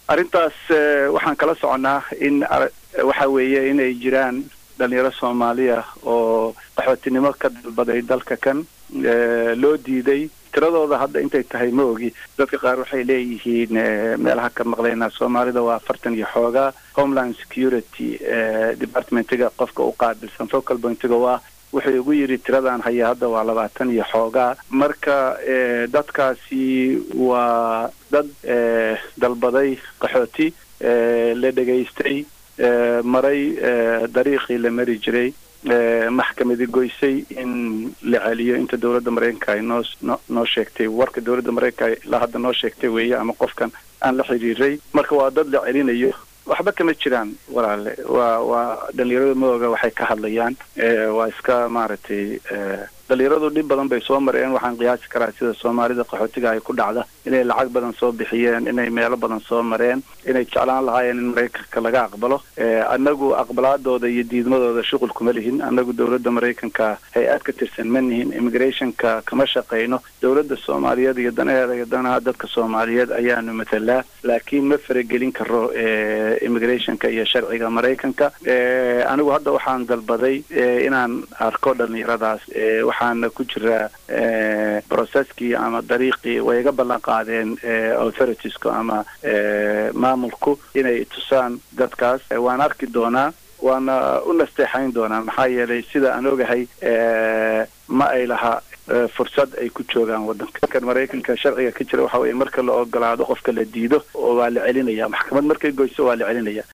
arrintaas waxaan kala soconaa in waxa weeye inay jiraan dhalinyaro soomaaliya oo qaxootinimo ka dalbaday dalka kan loo diiday tiradooda hadda intay tahay ma ogi dadka qaar waxay leeyihiin meelaha ka maqlaynaa soomaalida waa afartan iyo xoogaa homeland security departmentiga qofka u qaabilsan focal pointiga waa wuxuu igu yidhi tiradaan haya hadda waa labaatan iyo xoogaa marka dadkaasi waa dad dalbaday qaxooti la dhegaystay maray dariiqii la mari jiray maxkamadi goysay in la celiyo inta dowladda maraykanka ay noo noo sheegtay warka dowladda maraykanka ilaa hadda noo sheegtay weeye ama qofkan aan la xiriiray marka waa dad la celinayo waxba kama jiraan walaale waa waa dhalinyarada maoga waxay ka hadlayaan waa iska maaragtay dhalinyaradu dhib badan bay soo mareen waxaan qiyaasi karaa sida soomaalida qaxootiga ay ku dhacda inay lacag badan soo bixiyeen inay meelo badan soo mareen inay jeclaan lahaayeen in maraykanka laga aqbalo annagu aqbalaadooda iyo diidmadooda shuqul kuma lihin annagu dowladda maraykanka hay-ad ka tirsan ma nihin immigrationka kama shaqayno dowladda soomaaliyeed iyo danaheeda iyo danaha dadka soomaaliyeed ayaanu matalaa laakiin ma faragelin karo immigrationka iyo sharciga maraykanka anigu hadda waxaan dalbaday inaan arko dhalinyaradaas waxaana ku jiraa processkii ama dariiqii way iga ballan qaadeen authoritiesku ama maamulku inay tusaan dadkaas waan arki doonaa waana u nasteexayn doonaa maxaa yeelay sida aan ogahay ma ay laha fursad ay ku joogaan waddanka kan maraykanka sharciga ka jira waxa weye marka la ogolaado qofka la diido oo waa la celinaya maxkamad markay goyso waa la celinaya